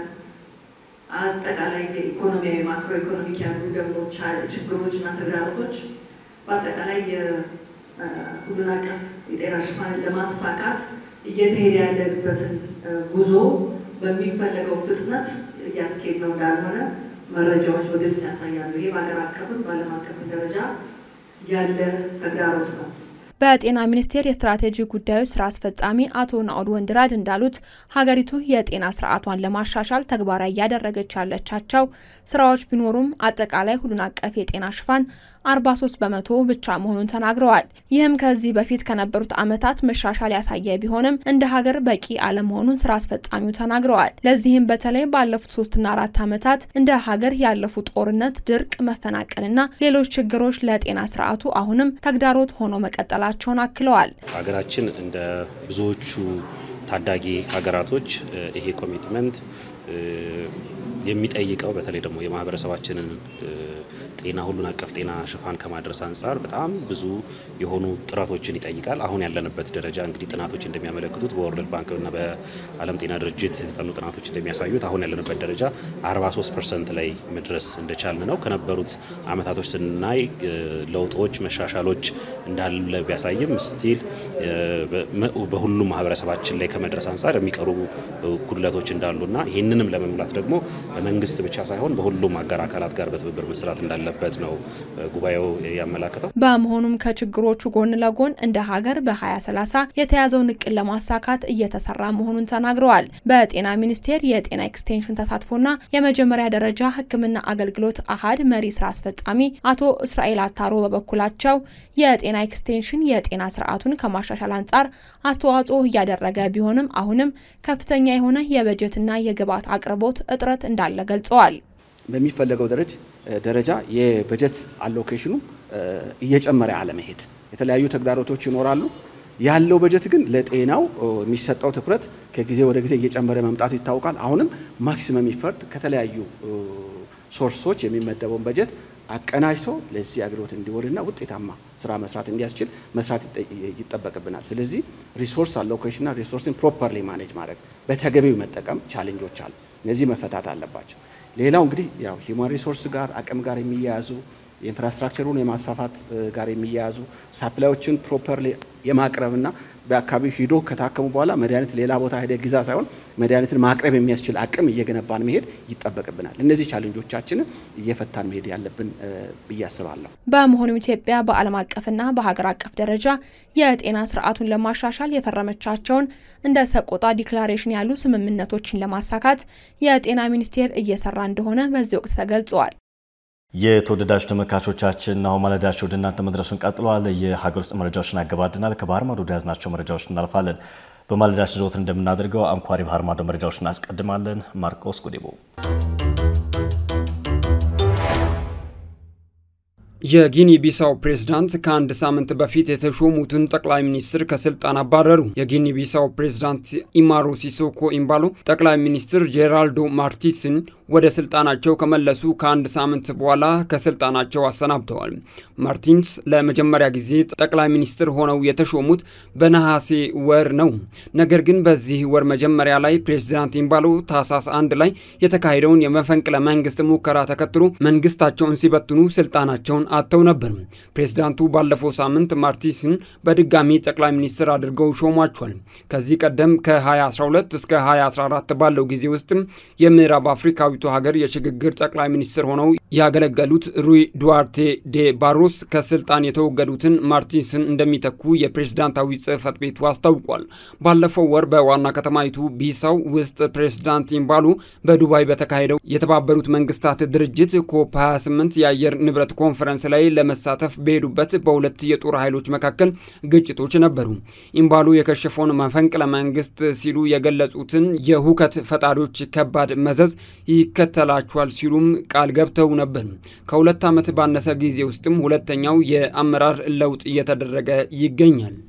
ከአጠቃላይ የኢኮኖሚያዊ ማክሮ ኢኮኖሚክ ያሉ ደግሞ ችግሮች እና ተግዳሮቶች በአጠቃላይ የሁሉን አቀፍ የጤና ሽፋንን ለማሳካት እየተሄደ ያለበትን ጉዞ በሚፈለገው ፍጥነት እያስኬድ ነው እንዳልሆነ መረጃዎች በግልጽ ያሳያሉ። ይሄ በሀገር አቀፍም በዓለም አቀፍም ደረጃ ያለ ተግዳሮት ነው። በጤና ሚኒስቴር የስትራቴጂ ጉዳዮች ስራ አስፈጻሚ አቶ ናኦድ ወንድራድ እንዳሉት ሀገሪቱ የጤና ስርዓቷን ለማሻሻል ተግባራዊ እያደረገች ያለቻቸው ስራዎች ቢኖሩም አጠቃላይ ሁሉን አቀፍ የጤና ሽፋን 43 በመቶ ብቻ መሆኑን ተናግረዋል። ይህም ከዚህ በፊት ከነበሩት ዓመታት መሻሻል ያሳየ ቢሆንም እንደ ሀገር በቂ አለመሆኑን ስራ አስፈጻሚው ተናግረዋል። ለዚህም በተለይ ባለፉት ሶስትና አራት ዓመታት እንደ ሀገር ያለፉ ጦርነት፣ ድርቅ፣ መፈናቀልና ሌሎች ችግሮች ለጤና ስርዓቱ አሁንም ተግዳሮት ሆኖ መቀጠላቸውን አክለዋል። ሀገራችን እንደ ብዙዎቹ ታዳጊ ሀገራቶች ይሄ ኮሚትመንት የሚጠይቀው በተለይ ደግሞ የማህበረሰባችንን ጤና ሁሉን አቀፍ ጤና ሽፋን ከማድረስ አንጻር በጣም ብዙ የሆኑ ጥረቶችን ይጠይቃል። አሁን ያለንበት ደረጃ እንግዲህ ጥናቶች እንደሚያመለክቱት በወርልድ ባንክና በዓለም ጤና ድርጅት የተጠኑ ጥናቶች እንደሚያሳዩት አሁን ያለንበት ደረጃ 43 ፐርሰንት ላይ መድረስ እንደቻልን ነው። ከነበሩት አመታቶች ስናይ ለውጦች፣ መሻሻሎች እንዳለ ቢያሳይም ስቲል በሁሉም ማህበረሰባችን ላይ ከመድረስ አንጻር የሚቀሩ ጉድለቶች እንዳሉና ይህንንም ለመሙላት ደግሞ በመንግስት ብቻ ሳይሆን በሁሉም አጋር አካላት ጋር በትብብር መስራት እንዳለበት ነው ጉባኤው ያመላከተው። በመሆኑም ከችግሮቹ ጎን ለጎን እንደ ሀገር በ2030 የተያዘውን እቅድ ለማሳካት እየተሰራ መሆኑን ተናግረዋል። በጤና ሚኒስቴር የጤና ኤክስቴንሽን ተሳትፎና የመጀመሪያ ደረጃ ሕክምና አገልግሎት አሃድ መሪ ስራ አስፈጻሚ አቶ እስራኤል አታሮ በበኩላቸው የጤና ኤክስቴንሽን የጤና ስርዓቱን ከማሻሻል አንጻር አስተዋጽኦ እያደረገ ቢሆንም አሁንም ከፍተኛ የሆነ የበጀትና የግብዓት አቅርቦት እጥረት እንዳለ ገልጸዋል። በሚፈለገው ደረጃ ደረጃ የበጀት አሎኬሽኑ እየጨመረ አለመሄድ፣ የተለያዩ ተግዳሮቶች ይኖራሉ። ያለው በጀት ግን ለጤናው የሚሰጠው ትኩረት ከጊዜ ወደ ጊዜ እየጨመረ መምጣቱ ይታወቃል። አሁንም ማክሲመም ኢፈርት ከተለያዩ ሶርሶች የሚመደበውን በጀት አቀናጅቶ ለዚህ አገልግሎት እንዲወልና ውጤታማ ስራ መስራት እንዲያስችል መስራት ይጠበቅብናል። ስለዚህ ሪሶርስ አሎኬሽንና ሪሶርስን ፕሮፐርሊ ማኔጅ ማድረግ በተገቢው መጠቀም ቻሌንጆች አሉ። እነዚህ መፈታት አለባቸው። ሌላው እንግዲህ ያው ሂውማን ሪሶርስ ጋር አቅም ጋር የሚያያዙ የኢንፍራስትራክቸሩን የማስፋፋት ጋር የሚያያዙ ሳፕላዮችን ፕሮፐርሊ የማቅረብና በአካባቢው ሂዶ ከታከሙ በኋላ መድኃኒት ሌላ ቦታ ሄደ ግዛ ሳይሆን መድኃኒትን ማቅረብ የሚያስችል አቅም እየገነባን መሄድ ይጠበቅብናል። እነዚህ ቻሌንጆቻችንን እየፈታን መሄድ ያለብን ብዬ አስባለሁ። በመሆኑም ኢትዮጵያ በዓለም አቀፍና በሀገር አቀፍ ደረጃ የጤና ስርዓቱን ለማሻሻል የፈረመቻቸውን እንደ ሰቆጣ ዲክላሬሽን ያሉ ስምምነቶችን ለማሳካት የጤና ሚኒስቴር እየሰራ እንደሆነ በዚህ ወቅት ተገልጿል። የተወደዳችሁ ተመልካቾቻችን አሁን ማለዳቸው ወደ እናንተ መድረሱን ቀጥሏል። የሀገር ውስጥ መረጃዎችን አገባድናል። ከባህር ማዶ ወደ ያዝናቸው መረጃዎች እናልፋለን። በማለዳችን ዘወትር እንደምናደርገው አንኳር የባህር ማዶ መረጃዎች እናስቀድማለን። ማርቆስ ጉዴቦ የጊኒ ቢሳው ፕሬዝዳንት ከአንድ ሳምንት በፊት የተሾሙትን ጠቅላይ ሚኒስትር ከስልጣን አባረሩ። የጊኒ ቢሳው ፕሬዝዳንት ኢማሮ ሲሶኮ ኢምባሎ ጠቅላይ ሚኒስትር ጄራልዶ ማርቲስን ወደ ስልጣናቸው ከመለሱ ከአንድ ሳምንት በኋላ ከስልጣናቸው አሰናብተዋል። ማርቲንስ ለመጀመሪያ ጊዜ ጠቅላይ ሚኒስትር ሆነው የተሾሙት በነሐሴ ወር ነው። ነገር ግን በዚህ ወር መጀመሪያ ላይ ፕሬዝዳንት ኢምባሎ ታህሳስ አንድ ላይ የተካሄደውን የመፈንቅለ መንግስት ሙከራ ተከትሎ መንግስታቸውን ሲበትኑ ስልጣናቸውን አጥተው ነበር። ፕሬዝዳንቱ ባለፈው ሳምንት ማርቲስን በድጋሚ ጠቅላይ ሚኒስትር አድርገው ሾሟቸዋል። ከዚህ ቀደም ከ2012 እስከ 2014 ባለው ጊዜ ውስጥም የምዕራብ አፍሪካዊቱ ሀገር የሽግግር ጠቅላይ ሚኒስትር ሆነው ያገለገሉት ሩይ ዱዋርቴ ዴ ባሮስ ከስልጣን የተወገዱትን ማርቲንስን እንደሚተኩ የፕሬዝዳንታዊ ጽህፈት ቤቱ አስታውቋል። ባለፈው ወር በዋና ከተማይቱ ቢሳው ውስጥ ፕሬዝዳንት ኢምባሉ በዱባይ በተካሄደው የተባበሩት መንግስታት ድርጅት ኮፕ 28 የአየር ንብረት ኮንፈረንስ ላይ ለመሳተፍ በሄዱበት በሁለት የጦር ኃይሎች መካከል ግጭቶች ነበሩ። ኢምባሉ የከሸፈውን መፈንቅለ መንግስት ሲሉ የገለጹትን የሁከት ፈጣሪዎች ከባድ መዘዝ ይከተላቸዋል ሲሉም ቃል ገብተው ነበር። ከሁለት ዓመት ባነሰ ጊዜ ውስጥም ሁለተኛው የአመራር ለውጥ እየተደረገ ይገኛል።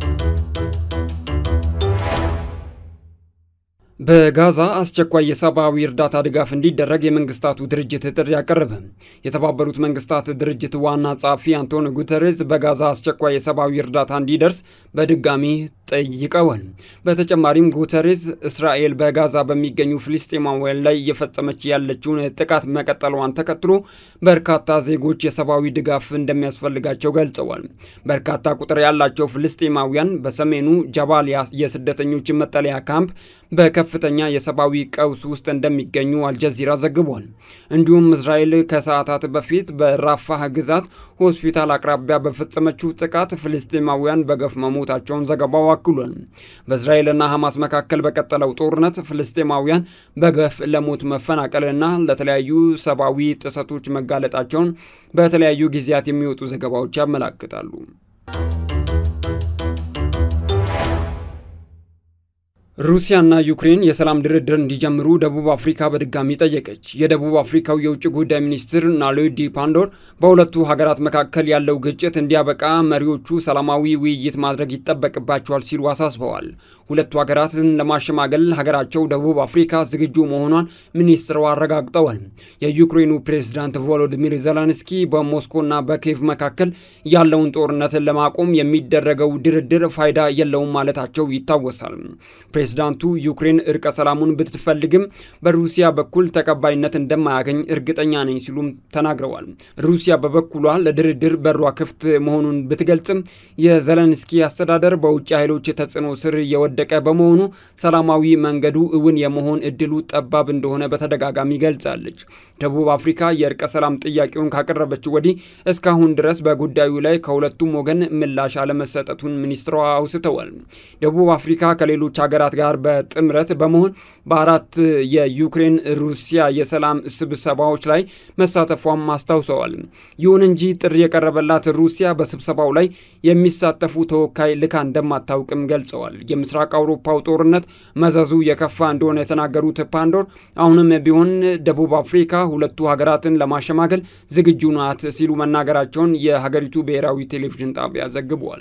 በጋዛ አስቸኳይ የሰብአዊ እርዳታ ድጋፍ እንዲደረግ የመንግስታቱ ድርጅት ጥሪ አቀረበ። የተባበሩት መንግስታት ድርጅት ዋና ጸሐፊ አንቶኒ ጉተሬዝ በጋዛ አስቸኳይ የሰብአዊ እርዳታ እንዲደርስ በድጋሚ ጠይቀዋል። በተጨማሪም ጉተሬዝ እስራኤል በጋዛ በሚገኙ ፍልስጤማውያን ላይ እየፈጸመች ያለችውን ጥቃት መቀጠሏን ተከትሎ በርካታ ዜጎች የሰብአዊ ድጋፍ እንደሚያስፈልጋቸው ገልጸዋል። በርካታ ቁጥር ያላቸው ፍልስጤማውያን በሰሜኑ ጃባሊያ የስደተኞች መጠለያ ካምፕ በከፍተኛ የሰብአዊ ቀውስ ውስጥ እንደሚገኙ አልጀዚራ ዘግቧል። እንዲሁም እስራኤል ከሰዓታት በፊት በራፋህ ግዛት ሆስፒታል አቅራቢያ በፈጸመችው ጥቃት ፍልስጤማውያን በገፍ መሞታቸውን ዘገባው አክሏል። በእስራኤልና ሐማስ መካከል በቀጠለው ጦርነት ፍልስጤማውያን በገፍ ለሞት መፈናቀልና ለተለያዩ ሰብአዊ ጥሰቶች መጋለጣቸውን በተለያዩ ጊዜያት የሚወጡ ዘገባዎች ያመላክታሉ። ሩሲያና ዩክሬን የሰላም ድርድር እንዲጀምሩ ደቡብ አፍሪካ በድጋሚ ጠየቀች። የደቡብ አፍሪካው የውጭ ጉዳይ ሚኒስትር ናሎዲ ፓንዶር በሁለቱ ሀገራት መካከል ያለው ግጭት እንዲያበቃ መሪዎቹ ሰላማዊ ውይይት ማድረግ ይጠበቅባቸዋል ሲሉ አሳስበዋል። ሁለቱ ሀገራትን ለማሸማገል ሀገራቸው ደቡብ አፍሪካ ዝግጁ መሆኗን ሚኒስትሩ አረጋግጠዋል። የዩክሬኑ ፕሬዝዳንት ቮሎዲሚር ዜሌንስኪ በሞስኮና በኪየቭ መካከል ያለውን ጦርነትን ለማቆም የሚደረገው ድርድር ፋይዳ የለውም ማለታቸው ይታወሳል። ፕሬዝዳንቱ ዩክሬን እርቀ ሰላሙን ብትፈልግም በሩሲያ በኩል ተቀባይነት እንደማያገኝ እርግጠኛ ነኝ ሲሉም ተናግረዋል። ሩሲያ በበኩሏ ለድርድር በሯ ክፍት መሆኑን ብትገልጽም የዘለንስኪ አስተዳደር በውጭ ኃይሎች ተጽዕኖ ስር የወደቀ በመሆኑ ሰላማዊ መንገዱ እውን የመሆን እድሉ ጠባብ እንደሆነ በተደጋጋሚ ገልጻለች። ደቡብ አፍሪካ የእርቀ ሰላም ጥያቄውን ካቀረበች ወዲህ እስካሁን ድረስ በጉዳዩ ላይ ከሁለቱም ወገን ምላሽ አለመሰጠቱን ሚኒስትሯ አውስተዋል። ደቡብ አፍሪካ ከሌሎች ሀገራት ጋር በጥምረት በመሆን በአራት የዩክሬን ሩሲያ የሰላም ስብሰባዎች ላይ መሳተፏም አስታውሰዋል። ይሁን እንጂ ጥሪ የቀረበላት ሩሲያ በስብሰባው ላይ የሚሳተፉ ተወካይ ልካ እንደማታውቅም ገልጸዋል። የምስራቅ አውሮፓው ጦርነት መዘዙ የከፋ እንደሆነ የተናገሩት ፓንዶር አሁንም ቢሆን ደቡብ አፍሪካ ሁለቱ ሀገራትን ለማሸማገል ዝግጁ ናት ሲሉ መናገራቸውን የሀገሪቱ ብሔራዊ ቴሌቪዥን ጣቢያ ዘግቧል።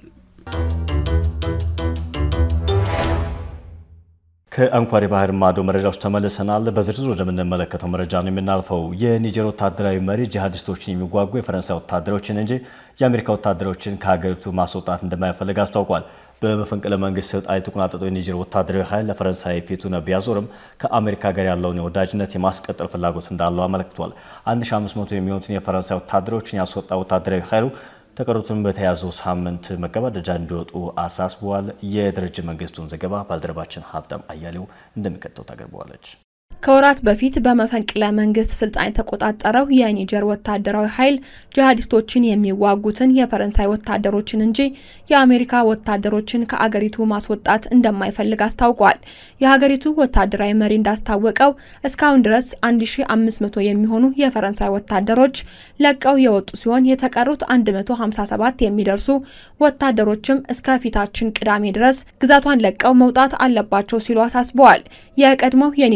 ከአንኳር የባህር ማዶ መረጃዎች ተመልሰናል። በዝርዝር ወደምንመለከተው መረጃ ነው የምናልፈው። የኒጀር ወታደራዊ መሪ ጂሃዲስቶችን የሚዋጉ የፈረንሳይ ወታደሮችን እንጂ የአሜሪካ ወታደሮችን ከሀገሪቱ ማስወጣት እንደማይፈልግ አስታውቋል። በመፈንቅለ መንግስት ስልጣን የተቆናጠጠው የኒጀር ወታደራዊ ኃይል ለፈረንሳይ ፊቱን ቢያዞርም ከአሜሪካ ጋር ያለውን የወዳጅነት የማስቀጠል ፍላጎት እንዳለው አመልክቷል። 1500 የሚሆኑትን የፈረንሳይ ወታደሮችን ያስወጣ ወታደራዊ ኃይሉ ተቀሩትን በተያዘው ሳምንት መገባደጃ እንዲወጡ አሳስበዋል። የደረጀ መንግስቱን ዘገባ ባልደረባችን ሀብታም አያሌው እንደሚከተው ታቀርበዋለች። ከወራት በፊት በመፈንቅለ መንግስት ስልጣን የተቆጣጠረው የኒጀር ወታደራዊ ኃይል ጂሃዲስቶችን የሚዋጉትን የፈረንሳይ ወታደሮችን እንጂ የአሜሪካ ወታደሮችን ከአገሪቱ ማስወጣት እንደማይፈልግ አስታውቋል። የሀገሪቱ ወታደራዊ መሪ እንዳስታወቀው እስካሁን ድረስ 1500 የሚሆኑ የፈረንሳይ ወታደሮች ለቀው የወጡ ሲሆን የተቀሩት 157 የሚደርሱ ወታደሮችም እስከ ፊታችን ቅዳሜ ድረስ ግዛቷን ለቀው መውጣት አለባቸው ሲሉ አሳስበዋል። የቀድሞው የኒጀር ፕሬዝዳንት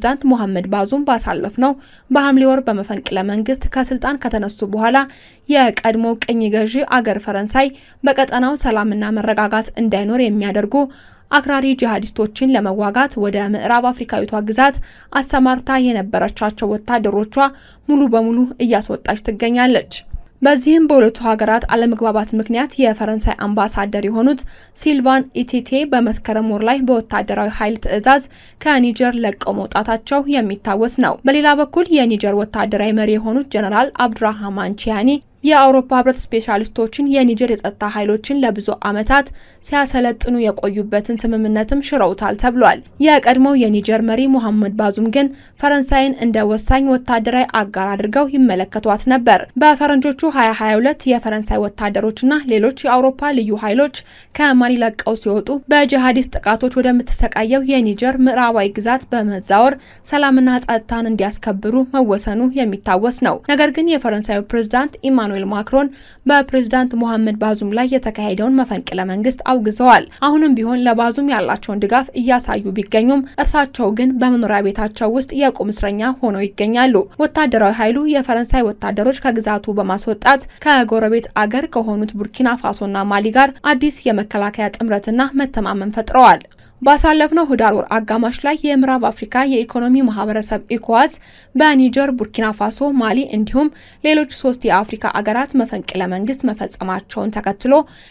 ፕሬዝዳንት ሞሐመድ ባዙም ባሳለፍነው በሐምሌ ወር በመፈንቅለ መንግስት ከስልጣን ከተነሱ በኋላ የቀድሞ ቅኝ ገዢ አገር ፈረንሳይ በቀጠናው ሰላምና መረጋጋት እንዳይኖር የሚያደርጉ አክራሪ ጂሃዲስቶችን ለመዋጋት ወደ ምዕራብ አፍሪካዊቷ ግዛት አሰማርታ የነበረቻቸው ወታደሮቿ ሙሉ በሙሉ እያስወጣች ትገኛለች። በዚህም በሁለቱ ሀገራት አለመግባባት ምክንያት የፈረንሳይ አምባሳደር የሆኑት ሲልቫን ኢቲቴ በመስከረም ወር ላይ በወታደራዊ ኃይል ትዕዛዝ ከኒጀር ለቀው መውጣታቸው የሚታወስ ነው። በሌላ በኩል የኒጀር ወታደራዊ መሪ የሆኑት ጀነራል አብዱራህማን ቺያኒ የአውሮፓ ህብረት ስፔሻሊስቶችን የኒጀር የጸጥታ ኃይሎችን ለብዙ ዓመታት ሲያሰለጥኑ የቆዩበትን ስምምነትም ሽረውታል ተብሏል። የቀድሞው የኒጀር መሪ ሙሐመድ ባዙም ግን ፈረንሳይን እንደ ወሳኝ ወታደራዊ አጋር አድርገው ይመለከቷት ነበር። በፈረንጆቹ 2022 የፈረንሳይ ወታደሮችና ሌሎች የአውሮፓ ልዩ ኃይሎች ከማሊ ለቀው ሲወጡ በጂሃዲስት ጥቃቶች ወደምትሰቃየው የኒጀር ምዕራባዊ ግዛት በመዛወር ሰላምና ጸጥታን እንዲያስከብሩ መወሰኑ የሚታወስ ነው። ነገር ግን የፈረንሳዩ ፕሬዝዳንት ኢማኑኤል ማክሮን በፕሬዝዳንት ሞሐመድ ባዙም ላይ የተካሄደውን መፈንቅለ መንግስት አውግዘዋል። አሁንም ቢሆን ለባዙም ያላቸውን ድጋፍ እያሳዩ ቢገኙም እርሳቸው ግን በመኖሪያ ቤታቸው ውስጥ የቁም እስረኛ ሆነው ይገኛሉ። ወታደራዊ ኃይሉ የፈረንሳይ ወታደሮች ከግዛቱ በማስወጣት ከጎረቤት አገር ከሆኑት ቡርኪና ፋሶና ማሊ ጋር አዲስ የመከላከያ ጥምረትና መተማመን ፈጥረዋል። ባሳለፍነው ህዳር ወር አጋማሽ ላይ የምዕራብ አፍሪካ የኢኮኖሚ ማህበረሰብ ኢኮዋስ በኒጀር፣ ቡርኪና ፋሶ፣ ማሊ እንዲሁም ሌሎች ሶስት የአፍሪካ አገራት መፈንቅለ መንግስት መፈጸማቸውን ተከትሎ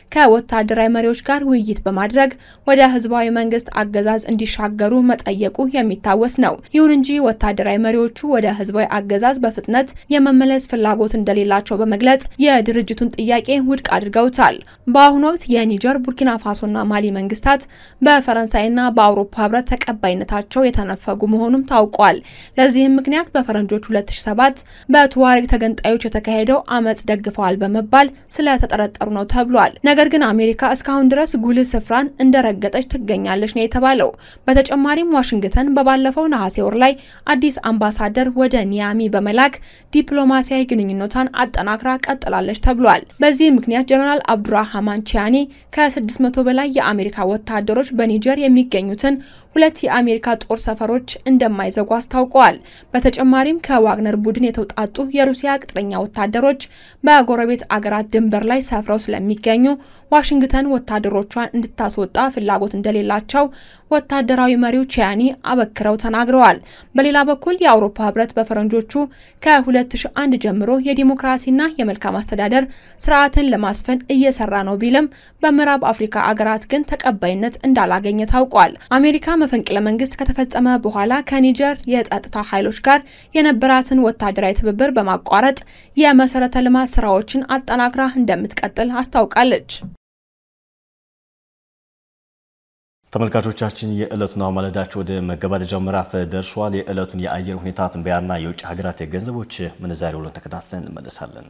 ከወታደራዊ መሪዎች ጋር ውይይት በማድረግ ወደ ህዝባዊ መንግስት አገዛዝ እንዲሻገሩ መጠየቁ የሚታወስ ነው። ይሁን እንጂ ወታደራዊ መሪዎቹ ወደ ህዝባዊ አገዛዝ በፍጥነት የመመለስ ፍላጎት እንደሌላቸው በመግለጽ የድርጅቱን ጥያቄ ውድቅ አድርገውታል። በአሁኑ ወቅት የኒጀር፣ ቡርኪና ፋሶና ማሊ መንግስታት በፈረንሳይ ና በአውሮፓ ህብረት ተቀባይነታቸው የተነፈጉ መሆኑም ታውቋል። ለዚህም ምክንያት በፈረንጆች 2007 በቱዋሬግ ተገንጣዮች የተካሄደው አመጽ ደግፈዋል በመባል ስለተጠረጠሩ ነው ተብሏል። ነገር ግን አሜሪካ እስካሁን ድረስ ጉልህ ስፍራን እንደረገጠች ትገኛለች ነው የተባለው። በተጨማሪም ዋሽንግተን በባለፈው ነሐሴ ወር ላይ አዲስ አምባሳደር ወደ ኒያሚ በመላክ ዲፕሎማሲያዊ ግንኙነቷን አጠናክራ ቀጥላለች ተብሏል። በዚህ ምክንያት ጀነራል አብዱራህማን ቺያኒ ከ600 በላይ የአሜሪካ ወታደሮች በኒጀር የሚገኙትን ሁለት የአሜሪካ ጦር ሰፈሮች እንደማይዘጉ አስታውቀዋል። በተጨማሪም ከዋግነር ቡድን የተውጣጡ የሩሲያ ቅጥረኛ ወታደሮች በጎረቤት አገራት ድንበር ላይ ሰፍረው ስለሚገኙ ዋሽንግተን ወታደሮቿን እንድታስወጣ ፍላጎት እንደሌላቸው ወታደራዊ መሪው ቺያኒ አበክረው ተናግረዋል። በሌላ በኩል የአውሮፓ ህብረት በፈረንጆቹ ከ2001 ጀምሮ የዲሞክራሲና የመልካም አስተዳደር ስርዓትን ለማስፈን እየሰራ ነው ቢልም በምዕራብ አፍሪካ አገራት ግን ተቀባይነት እንዳላገኘ ታውቋል። አሜሪካ መፈንቅለ መንግስት ከተፈጸመ በኋላ ከኒጀር የጸጥታ ኃይሎች ጋር የነበራትን ወታደራዊ ትብብር በማቋረጥ የመሰረተ ልማት ስራዎችን አጠናክራ እንደምትቀጥል አስታውቃለች። ተመልካቾቻችን የዕለቱን አሁን ማለዳቸው ወደ መገባደጃው ምዕራፍ ደርሷል። የዕለቱን የአየር ሁኔታ ትንበያና የውጭ ሀገራት የገንዘቦች ምንዛሬ ውሎን ተከታትለን እንመለሳለን።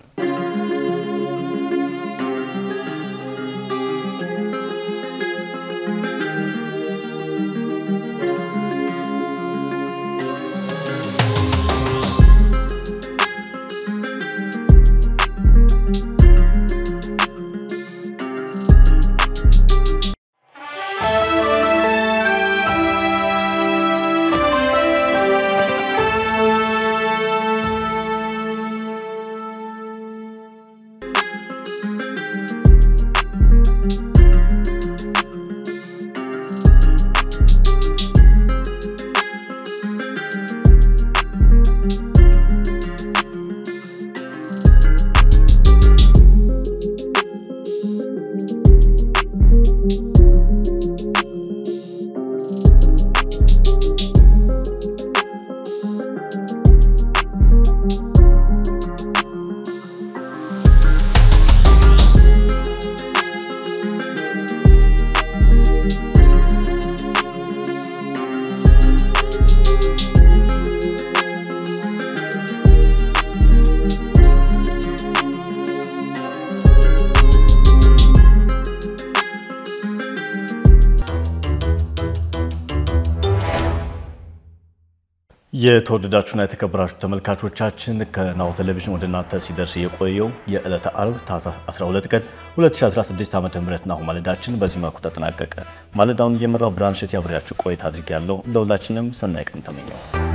የተወደዳችሁና የተከበራችሁ ተመልካቾቻችን ከናሁ ቴሌቪዥን ወደ እናንተ ሲደርስ የቆየው የዕለተ አርብ ታህሳስ 12 ቀን 2016 ዓ.ም ናሁ ማለዳችን በዚህ መልኩ ተጠናቀቀ። ማለዳውን እየመራው ብርሃን እሸት ያብሬያችሁ ቆይታ አድርጌያለሁ። ለሁላችንም ሰናይ ቀን ተመኘው።